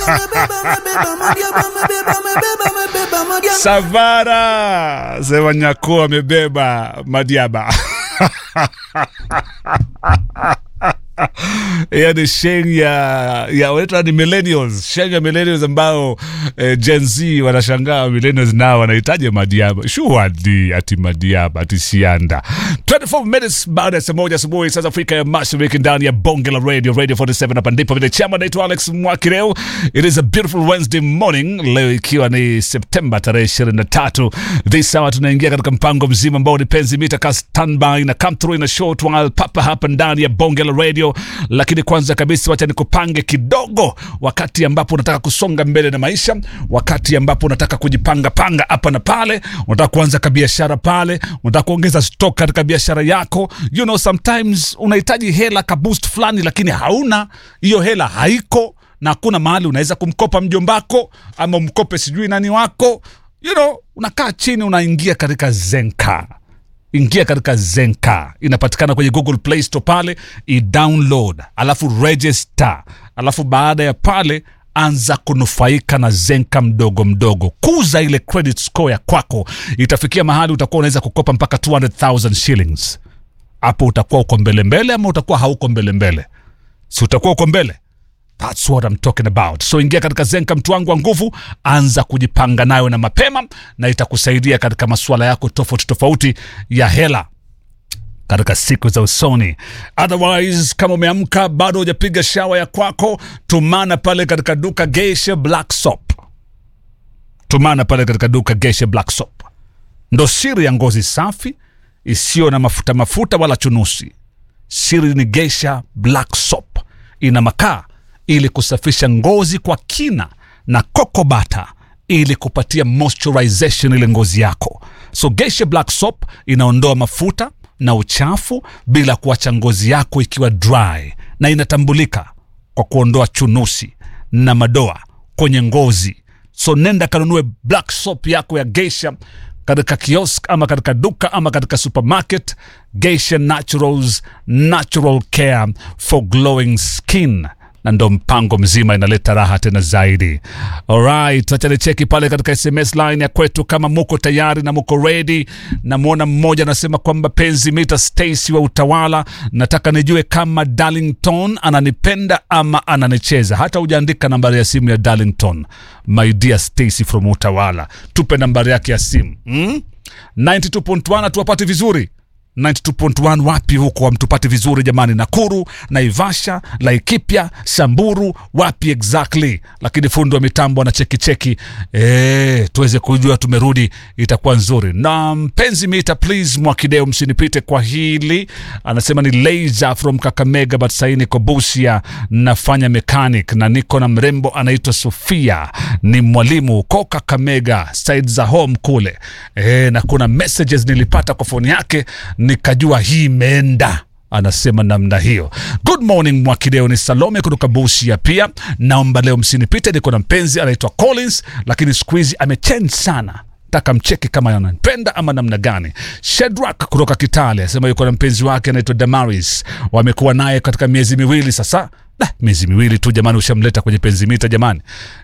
Savara sema Nyakuo amebeba Madiaba. hiyo ni sheng ya ya wanaitwa ni millennials, sheng ya millennials ambao eh, Gen Z wanashangaa millennials nao wanahitaji Madiaba. Shuhadi ati Madiaba ati Sianda. 24 minutes baada ya saa moja asubuhi sasa Afrika ya Mashariki ndani ya bonge la radio radio 47 hapa ndipo vile chama naitwa Alex Mwakireo. It is a beautiful Wednesday morning leo ikiwa ni Septemba tarehe 23. This hour tunaingia katika mpango mzima ambao ni penzi mita ka standby na come through in a short while papa hapa ndani ya bonge la radio lakini kwanza kabisa wacha nikupange kidogo wakati ambapo unataka kusonga mbele na maisha wakati ambapo unataka kujipanga panga hapa na pale unataka kuanza kabiashara pale unataka kuongeza stock katika biashara yako you know sometimes unahitaji hela ka boost fulani lakini hauna hiyo hela haiko na hakuna mahali unaweza kumkopa mjombako ama umkope sijui nani wako you know unakaa chini unaingia katika zenka ingia katika zenka inapatikana kwenye google play store pale i-download alafu register alafu baada ya pale anza kunufaika na zenka mdogo mdogo kuza ile credit score ya kwako itafikia mahali utakuwa unaweza kukopa mpaka 200000 shillings hapo utakuwa uko mbele mbele ama utakuwa hauko mbele mbele si utakuwa uko mbele That's what I'm talking about. So ingia katika Zenka mtu wangu wa nguvu, anza kujipanga nayo na mapema, na itakusaidia katika masuala yako tofauti tofauti ya hela katika siku za usoni. Otherwise, kama umeamka bado hujapiga shawa ya kwako, tumana pale katika duka Geisha Black Soap. Tumana pale katika duka Geisha Black Soap, ndo siri ya ngozi safi isiyo na mafuta mafuta wala chunusi. Siri ni Geisha Black Soap, ina makaa ili kusafisha ngozi kwa kina na kokobata ili kupatia moisturization ile ngozi yako. So Geisha Black Soap inaondoa mafuta na uchafu bila kuacha ngozi yako ikiwa dry, na inatambulika kwa kuondoa chunusi na madoa kwenye ngozi. So nenda kanunue black soap yako ya Geisha katika kiosk ama katika duka ama katika supermarket. Geisha Naturals, natural care for glowing skin na ndo mpango mzima inaleta raha tena zaidi. Alright, acha nicheki pale katika SMS line ya kwetu kama muko tayari na muko ready. Namwona mmoja anasema kwamba penzi mita Stacy wa Utawala, nataka nijue kama Darlington ananipenda ama ananicheza. Hata hujaandika nambari ya simu ya Darlington. My dear Stacy from Utawala, tupe nambari yake ya simu hmm? 92.1 tuwapate vizuri 92.1 wapi huko hamtupati vizuri jamani nakuru naivasha laikipia samburu wapi exactly lakini fundi wa mitambo ana cheki cheki e, tuweze kujua tumerudi itakuwa nzuri na mpenzi mita please mwakideo msinipite kwa hili anasema ni laser from kakamega but sahii niko busia nafanya mechanic na niko na mrembo anaitwa sofia ni mwalimu huko kakamega side za home kule e, na kuna messages nilipata kwa foni yake nikajua hii imeenda anasema namna hiyo good morning mwakideo ni salome kutoka busia pia naomba leo msinipite niko na mpenzi anaitwa collins lakini siku hizi amechange sana taka mcheki kama ananipenda ama namna gani shedrak kutoka kitale asema yuko na mpenzi wake anaitwa damaris wamekuwa naye katika miezi miwili sasa Da, miezi miwili tu jamani ushamleta kwenye penzi mita jamani